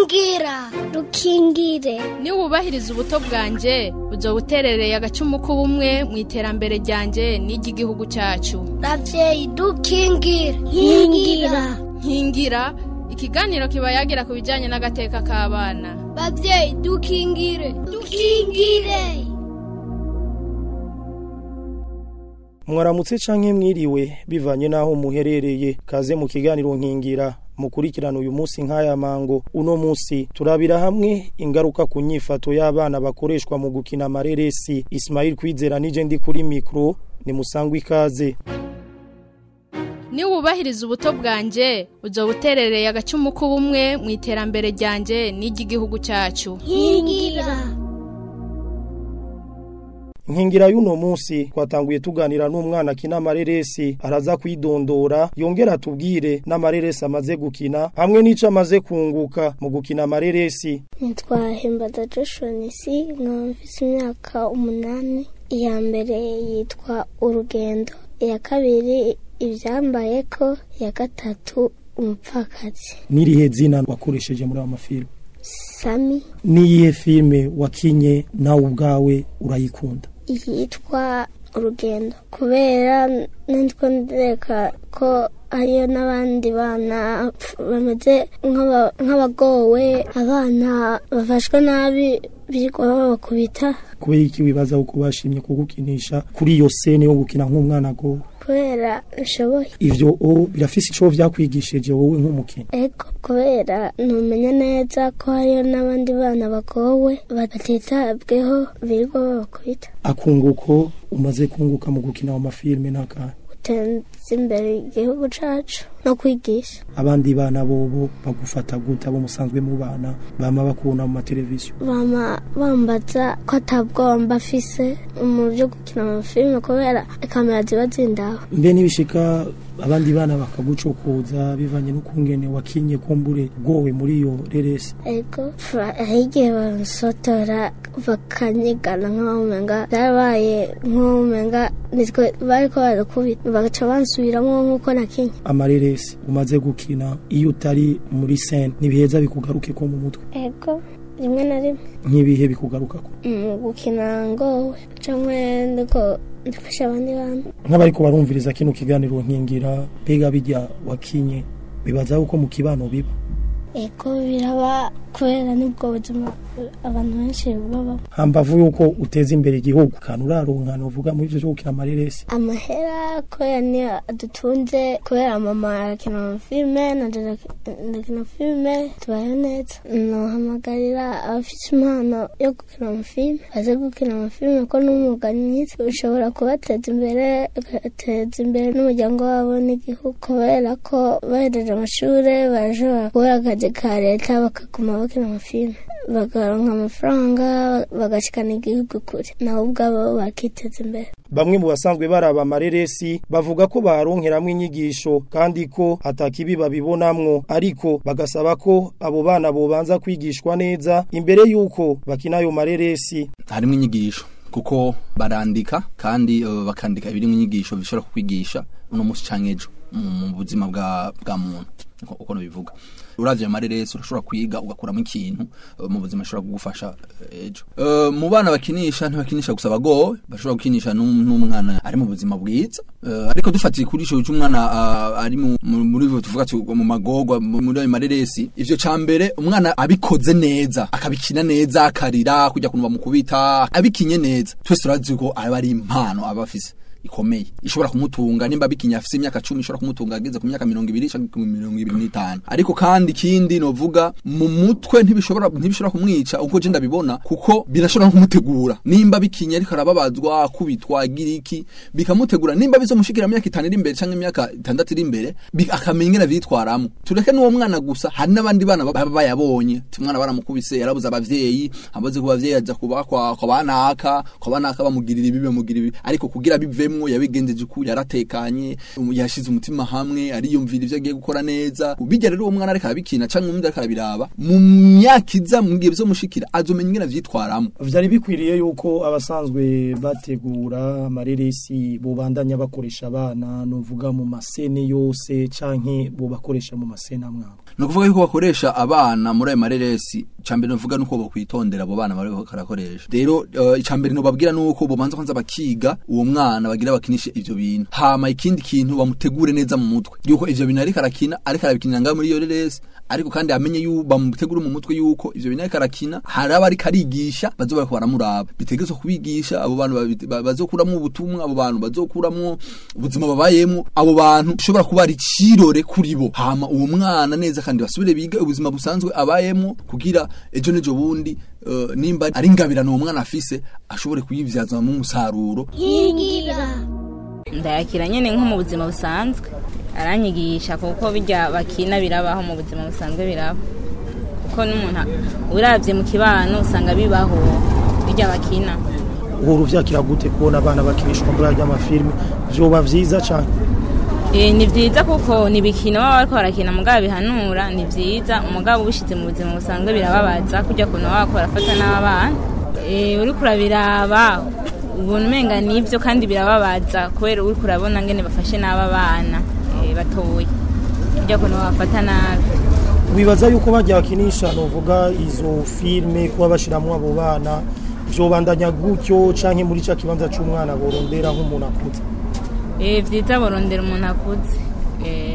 rukingira rukingire niwubahiriza ubuto bwanjye uzo buterereye agacumu k'ubumwe mu iterambere ryanjye n'iry'igihugu cyacu ravyeyi dukingire nkingira nkingira ikiganiro kiba yagira ku bijyanye n'agateka k'abana bavyeyi dukingire dukingire mwaramutse canke mwiriwe bivanye naho muherereye kaze mu kiganiro nkingira mukurikirana uyu munsi nk'aya mango uno munsi turabira hamwe ingaruka ku nyifato y'abana bakoreshwa mu gukina amareresi Ismail Kwizera nije ndi kuri mikro ni musangwa ikaze niwubahiriza ubuto bwanjye uzo buterereye agacumu k'ubumwe mu iterambere ryanjye n'iry'igihugu cyacu nkingira Nkingira y'uno munsi twatanguye tuganira n'umwana akina amareresi araza kwidondora yongera tubwire n'amareresi amaze gukina hamwe n'ico amaze kunguka mu gukina amareresi nitwa himbaza joshua nisi nkaba mfise imyaka umunani iya mbere yitwa urugendo iya kabiri ivyambayeko iya gatatu umupfakazi n'irihe zina wakoresheje muri ayo mafilme sami n'iyihe filme wakinye nawe ubwawe urayikunda yitwa urugendo kubera nitwo ndereka ko hariyo n'abandi bana bameze nk'aba- nk'abagowe abana bafashwe nabi biriko babakubita kubera iki wibaza uko bashimye kugukinisha kuri iyo sene yo gukina nk'umwana agowe kubera nshoboye ivyo o birafise ico vyakwigishije wowe nk'umukinnyi ego kubera numenya neza ko hariyo n'abandi bana bagowe batitabweho biriko babakubita akunguko umaze kunguka mu gukina mu mafilme n'akahe guteza imbere igihugu cacu no kwigisha abandi bana bobo bagufata gute abo musanzwe mu bana bama bakubona mu mateleviziyo bama bambaza ko atabwoba afise mu byo gukina amafilime kubera kamera ziba zindaho mbe nibishika abandi bana bakagucokoza bivanye n'ukungene wakinye kumbure bwowe muri iyo reresi ego hari igihe basotora bakanyigana nk'abumenga byarabaye nk'abumenga nitwe bariko barakubita bagaca bansubiramwo nk'uko nakinye amareresi umaze gukina iyo utari muri sene ntibiheza bikugaruke ko mu mutwe ego rimwe na rimwe nk'ibihe bikugarukako mu gukina ngowe canke ndiko ndafasha abandi bantu nk'abariko barumviriza kino kiganiro nkingira mbega bijya wakinye bibaza uko mu kibano biba ego biraba kubera nibwo buzima abantu benshi baba hambavu yuko uteza imbere igihugu kantu uraronka novuga muri ivyo vyo gukina amareresi amahera kubera niyo adutunze kubera mama arakina amafilime nanje ndakina filime tubayeho neza nohamagarira abafite impano yo gukina amafilime baze gukina amafilime ko n'umwuga mwiza ushobora kubateza imbere ugateza imbere n'umuryango wabo n'igihugu kubera ko bahejeje amashure barashobora kubura akazi ka leta bakaguma bakina amafilime bagaronka amafaranga bagashikana igihugu kure nabo ubwabo bakiteza imbere bamwe mu basanzwe baraba amareresi bavuga ko baronkeramwo inyigisho kandi ko atakibi babibonamwo ariko bagasaba ko abo bana bobanza kwigishwa neza imbere yuko bakina ayo mareresi harimo inyigisho kuko barandika kandi uh, bakandika ibirimo inyigisho bishobora kukwigisha uno munsi canke ejo mu mu buzima bwa bwa muntu uko- uko bivuga uravye amareresi urashobora kwiga ugakuramo ikintu uh, mu buzima ashobora kugufasha uh, ejo Uh, mu bana bakinisha ntibakinisha gusa abagowe bashobora gukinisha n'um- n'umwana ari mu buzima bwiza Uh, ariko dufatiye kuri ico cy'umwana uh, ari mu- mu- muri ivyo tuvuga ati mu magorwa mu- muri ayo mareresi ivyo ca mbere umwana abikoze neza akabikina neza akarira kujya kuntu bamukubita abikinye neza twese turazi ko aba ari impano aba afise ikomeye ishobora kumutunga nimba bikinya afise imyaka 10 ishobora kumutunga ageze ku myaka 20 cyangwa ku 25 ariko kandi kindi novuga mu mutwe ntibishobora ntibishobora kumwica uko je ndabibona kuko birashobora no kumutegura nimba bikinya ariko arababazwa kubitwa giriki bikamutegura nimba bizomushikira mu myaka 5 iri imbere cyangwa imyaka 6 iri imbere bi- akamenya ingene vyitwaramo tureke n'uwo mwana gusa hari n'abandi bana baba bayabonye umwana baramukubise yarabuze abavyeyi amaze ku bavyeyi aza kuba kwa kwa banaka kwa banaka bamugirira ibi bamugirira ibi ariko kugira bivemo yabayemwo yabigenjeje ku yaratekanye um, yashize umutima hamwe ariyumvira ivyo agiye gukora neza bijya rero uwo mwana ariko arabikina canke umuntu ariko arabiraba mu myaka iza mu gihe bizomushikira azomenya ingene avyitwaramo vyari bikwiriye yuko abasanzwe bategura amareresi bobandanya bakoresha abana novuga mu masene yose canke bobakoresha mu masene amwabo ni ukuvuga yuko bakoresha abana muri ayo mareresi icambere novuga nuko bokwitondera abo bana bariko barakoresha rero uh, icambere nobabwira nuko bobanza kwanza bakiga uwo mwana bagira bakinishe ivyo bintu hama ikindi kintu bamutegure neza mu mutwe yuko ivyo bintu ariko arakina ariko arabikinira ngaho muri iyo reresi ariko kandi amenye yu bamutegure mu mutwe yuko ivyo bintu ariko arakina hari aba ariko arigisha bazoba bariko baramuraba bitegerezwa kubigisha abo bantu babi- ba- bazokuramwo ubutumwa abo bantu bazokuramwo ubuzima babayemwo abo bantu ushobora kuba ari cirore kuri bo hama uwo mwana neza kandi basubire biga ubuzima busanzwe abayemwo kugira ejo nejo bundi uh, nimba ari ingabirano uwo mwana afise ashobore kuyivyazamo umusaruro ndayakira nyine nko mu buzima busanzwe aranyigisha kuko bijya bakina birabaho mu buzima busanzwe biraba kuko n'umuntu urabye mu kibano usanga bibaho bijya bakina uhora uvyakira gute kubona abana bakinishwa muri arya mafilime vyoba vyiza cane Eh, ni byiza kuko ni ibikino baba bariko barakina mugabo bihanura ni byiza umugabo ubishize mu buzima busanzwe birababaza kujya kuntu baba bariko barafata n'abana Eh, uriko urabiraba ubona umenga nibyo kandi birababaza kubera uriko urabona ngene bafashe n'aba bana eh, batoye kujya kuntu babafata nabi wibaza yuko bajya bakinisha novuga izo filime kuba bashiramwo abo bana vyobandanya gutyo canke muri ca kibanza c'umwana borondera nk'umuntu akuze Eh, vyiza borondera umuntu akuze Eh,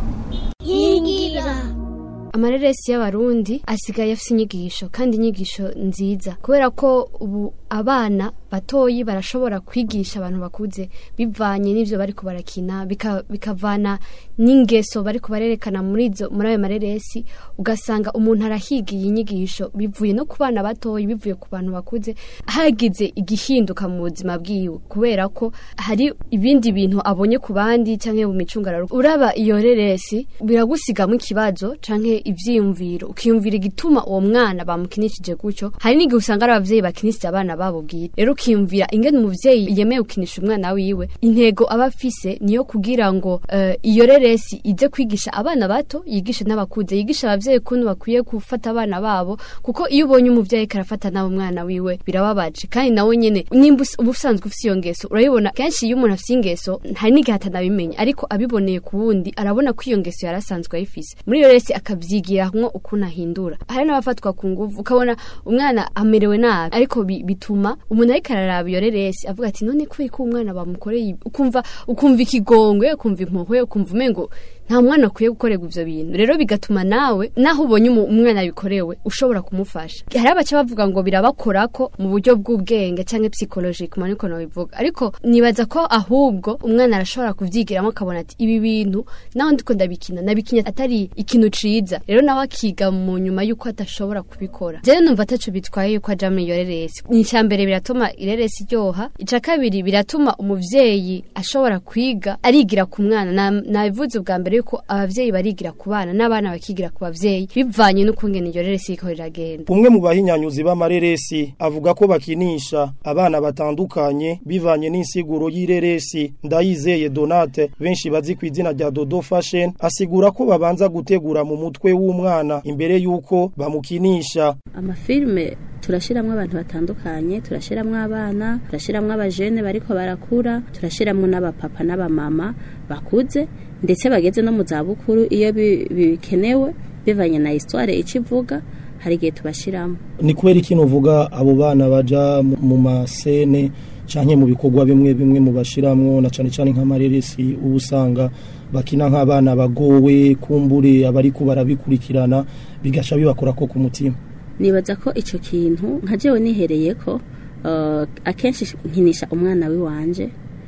amareresi y'abarundi asigaye afite inyigisho kandi inyigisho nziza kubera ko ubu abana batoyi barashobora kwigisha abantu bakuze bivanye n'ivyo bariko barakina bika- bikavana n'ingeso bariko barerekana muri izo muri ayo mareresi ugasanga umuntu arahigiye inyigisho bivuye no ku bana batoyi bivuye ku bantu bakuze hagize igihinduka mu buzima bwiwe kubera ko hari ibindi bintu abonye ku bandi canke mu micungararo uraba iyo reresi biragusigamo ikibazo canke ivyiyumviro ukiyumvira igituma uwo mwana bamukinishije gutyo hari n'igihe usanga ari abavyeyi bakinishije abana babo bwite rero ukiyumvira ingene umuvyeyi yemeye gukinisha umwana wiwe intego aba afise niyo kugira ngo eh, iyo reresi ize kwigisha abana bato yigishe n'abakuze yigisha abavyeyi kuntu bakwiye gufata abana babo kuko iyo ubonye umuvyeyi karafata nawe umwana wiwe birababaje kandi nawe nyene nimba us- uba usanzwe ufise iyo ngeso urayibona kenshi iyo umuntu afise ingeso hari n'igihe atanabimenya ariko abiboneye ku wundi arabona ko iyo ngeso yari asanzwe ayifise muri iyo resi akavyigiramwo ukuntu ahindura hari n'abafatwa ku nguvu ukabona umwana amerewe nabi ariko bi- bituma umuntu ariko araraba iyo reresi avuga ati none kubera ko umwana bamukoreye ibi?" ukumva ukumva ikigongwe ukumva impuhwe ukumva umengo nta mwana akwiye gukorerwa ivyo bintu rero bigatuma nawe naho ubonye umu- umwana bikorewe ushobora kumufasha hari abaca bavuga ngo birabakorako mu buryo bw'ubwenge canke psychologique mani ko bivuga ariko nibaza ko ahubwo umwana arashobora kuvyigiramo akabona ati ibi bintu naho ndiko ndabikina nabikinya atari ikintu ciza rero nawe akiga mu nyuma yuko adashobora kubikora jewe numva ataco bitwaye yuko aja muri iyo reresi ica mbere biratuma ireresi iryoha ica kabiri biratuma umuvyeyi ashobora kwiga arigira ku mwana Na- nabivuze ubwa mbere yuko abavyeyi barigira ku bana n'abana bakigira ku bavyeyi bivanye n'ukungene iyo reresi iriko riragenda umwe mu bahinyanyuzi b'amareresi avuga ko bakinisha abana batandukanye bivanye n'insiguro y'ireresi ndayizeye donate benshi bazi ku izina rya dodo fashion asigura ko babanza gutegura mu mutwe w'umwana imbere y'uko bamukinisha amafilme turashiramwo abantu batandukanye turashiramwo abana turashiramwo abajene bariko barakura turashiramwo n'abapapa n'abamama bakuze ndetse bageze no mu zabukuru iyo bi- bikenewe bivanye na histoire ico ivuga hari igihe tubashiramo ni kubera ikintu uvuga abo bana baja mu- mu masene canke mu bikorwa bimwe bimwe mu bashiramwo na cane cane nk'amareresi uba usanga bakina nk'abana bagowe kumbure abariko barabikurikirana bigaca bibakora ko ku mutima nibaza ko ico kintu nka jewe nihereye ko uh, akenshi nkinisha umwana wiwanje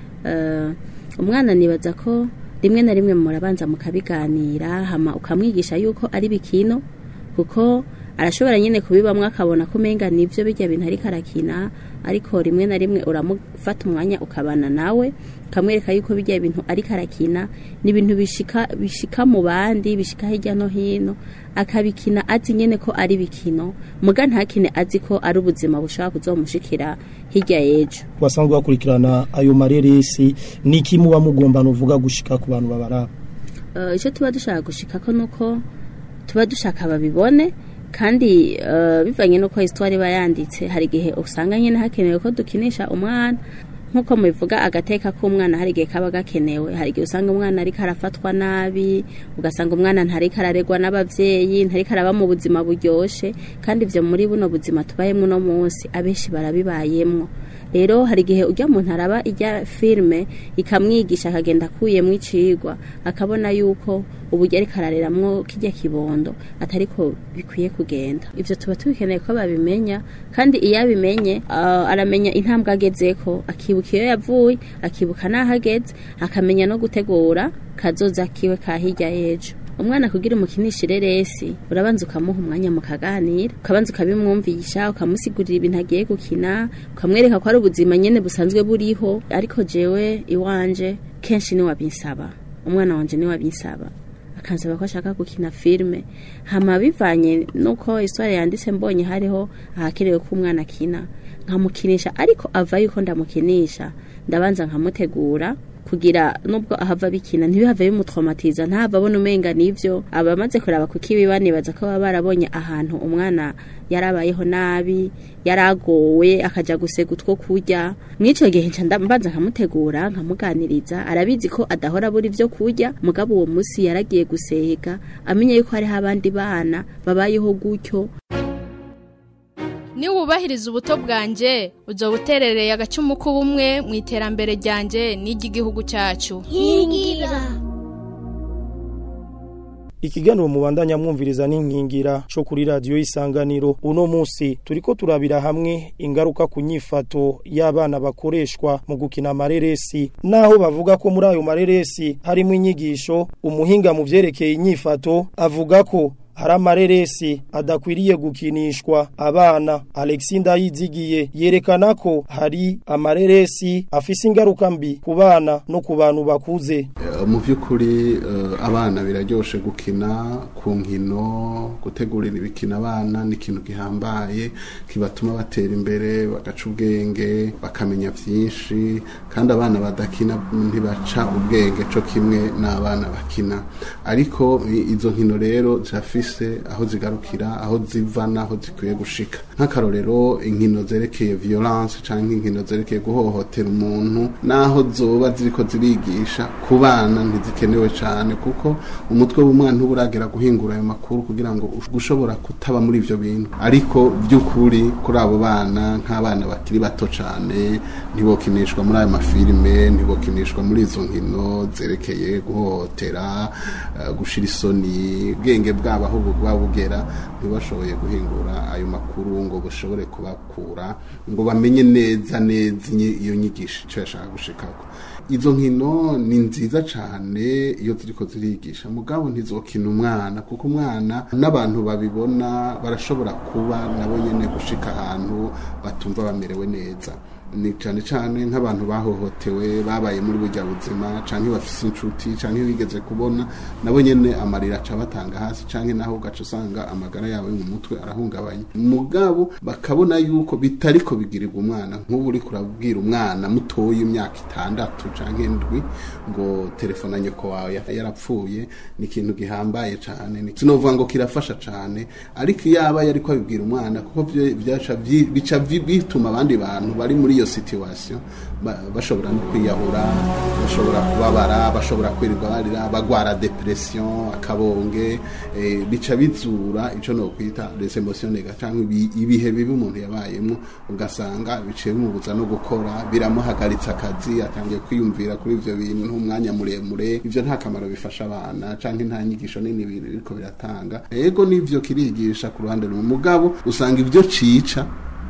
uh, umwana nibaza ko rimwe na rimwe murabanza mukabiganira hama ukamwigisha yuko ari bikino kuko arashobora nyine kubibamwo akabona ko umenga nivyo bijya bintu ariko arakina ariko rimwe na rimwe uramufata umwanya ukabana nawe ukamwereka yuko bijya bintu ariko arakina ni ibintu bishika bishika mu bandi bishika hirya no hino akabikina azi nyene ko ari bikino muga ntakine azi ko ari ubuzima bushobora kuzomushikira hirya y'ejo basanzwe bakurikirana ayo mareresi niki muba mugomba nuvuga gushika ku bantu babaraba Eh, icyo tuba dushaka gushika ko nuko tuba dushaka babibone kandi eh, bivanye nuko histoire iba yanditse hari igihe usanga nyine hakenewe ko dukinisha umwana nk'uko mubivuga agateka k'umwana hari igihe kaba gakenewe hari igihe usanga umwana ariko arafatwa nabi ugasanga umwana ntariko araregwa n'abavyeyi ntariko araba mu buzima buryoshe kandi ivyo muri buno buzima tubayemwo uno munsi abenshi barabibayemwo rero hari igihe ujya muntu araba ijya filime ikamwigisha akagenda akuyemwo icigwa akabona yuko uburyo ariko arareramwo kijya kibondo atariko bikwiye kugenda ivyo tuba tubikeneye ko babimenya kandi iyo abimenye ah, aramenya intambwe agezeko akibuka iyo yavuye akibuka n'aho ageze akamenya no gutegura kazoza kiwe ka hirya y'ejo umwana kugira umukinishire resi urabanza ukamuha umwanya mukaganira ukabanza ukabimwumvisha ukamusigurira ibintu agiye gukina ukamwereka ko ari ubuzima nyene busanzwe buriho ariko jewe iwanje kenshi ni wabinsaba umwana wanje ni wabinsaba akansaba ko ashaka gukina filme hama bivanye nuko histoire yanditse mbonye hariho ahakenewe ko umwana akina nkamukinisha ariko ava yuko ndamukinisha ndabanza nkamutegura kugira nubwo ahava bikina ntibihave bimutraumatiza ntahava abona umenga nivyo abamaze kuraba kukibi banibaza ko baba barabonye ahantu umwana yarabayeho nabi yaragowe akaja gusega utwo kurya mw'ico gihe nca ndambanza nkamutegura nkamuganiriza arabizi ko adahora abura ivyo kurya mugabo uwo musi yaragiye gusega amenye yuko hariho abandi bana babayeho gutyo niwubahiriza ubuto bwanjye uzoba uterereye agacumu k'ubumwe mu iterambere ryanjye n'iry'igihugu cyacu nkingira ikiganiro mubandanya mwumviriza n'inkingira cyo kuri radiyo y'isanganiro uno munsi turiko turabira hamwe ingaruka ku nyifato y'abana bakoreshwa mu gukina amareresi naho bavuga ko muri ayo mareresi harimo inyigisho umuhinga mu vyerekeye inyifato avuga ko hari amareresi adakwiriye gukinishwa abana Alexi Ndayizigiye yerekana ko hari amareresi afise ingaruka mbi ku bana no ku bantu bakuze Eh, mu by'ukuri eh, abana biraryoshe gukina ku nkino gutegurira ibikino abana ni ikintu gihambaye kibatuma batera imbere bagaca ubwenge bakamenya byinshi kandi abana badakina ntibaca ubwenge co kimwe n'abana bakina ariko i- izo nkino rero zirafise aho zigarukira aho ziva n'aho zikwiye gushika nk'akarorero inkino zerekeye violence canke inkino zerekeye guhohotera umuntu naho zoba ziriko zirigisha ku bana ntizikenewe cane kuko umutwe w'umwana ntuba uragera guhingura ayo makuru kugira ngo ush- ushobora kutaba muri ivyo bintu ariko by'ukuri kuri abo bana nk'abana bakiri bato cane ntibokinishwa muri ayo mafilime ntibokinishwa muri izo nkino zerekeye guhohotera eh, gushira isoni ubwenge bwabo aho buba bugera ntibashoboye guhingura ayo makuru ngo bushobore kubakura ngo bamenye neza neza inyi- iyo nyigisho icyo yashaka gushikako izo nkino ni nziza cyane iyo ziriko zirigisha mugabo ntizokina umwana kuko umwana n'abantu babibona barashobora kuba nabo nyene gushika ahantu batumva bamerewe neza ni cyane cyane nk'abantu bahohotewe babaye muri burya buzima canke bafise inshuti canke bigeze kubona nabo nyene amarira aca batanga hasi canke naho ugaca usanga amagara yawe mu mutwe arahungabanye mugabo bakabona yuko bitariko bigirirwa umwana nk'ubu uri kurabwira umwana mutoya imyaka itandatu canke ndwi ngo telefone ya nyoko wawe ya- yarapfuye ni ikintu gihambaye cane Ni- sinovuga ngo kirafasha cane ariko iyaba yariko abibwira umwana kuko vyo- vyaca vyi- bica vi- bituma abandi bantu bari muri iyo situation ba- bashobora no kwiyahura bashobora kubabara bashobora kwirirwa barira bagwara depression akabonge eh, bica bizura ico no kwita les emotions négatives canke ibi- ibihe bibi umuntu yabayemo ugasanga biciye bimubuza no gukora biramuhagaritsa akazi atangiye kwiyumvira kuri ivyo bintu umwanya muremure ivyo nta kamaro bifasha abana canke nta nyigisho nini biriko biratanga ego nivyo kirigisha ku ruhande rumwe mugabo usanga ivyo cica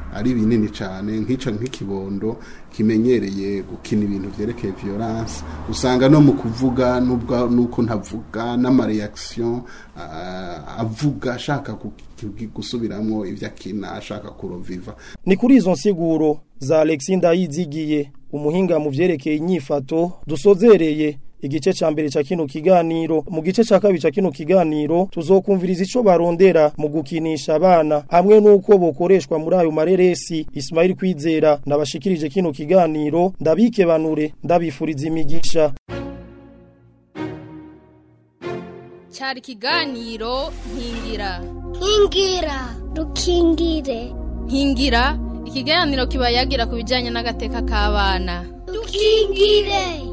ari binini cyane nk'ico nk'ikibondo kimenyereye gukina ibintu vyerekeye violence usanga no mu kuvuga nubwo nuko ntavuga n'amareaction uh, avuga ashaka ku- ku- gusubiramwo ivyo akina ashaka kuroviva ni kuri izo nsiguro za Alexis Ndayizigiye umuhinga mu vyerekeye inyifato dusozereye igice ca mbere ca kino kiganiro mu gice ca kabiri ca kino kiganiro tuzokumviriza ico barondera mu gukinisha abana hamwe n'uko bokoreshwa muri ayo mareresi Ismail Kwizera nabashikirije kino kiganiro ndabike banure ndabifuriza imigisha cyari ikiganiro nkingira nkingira dukingire nkingira ikiganiro kiba yagira ku bijyanye n'agateka k'abana dukingire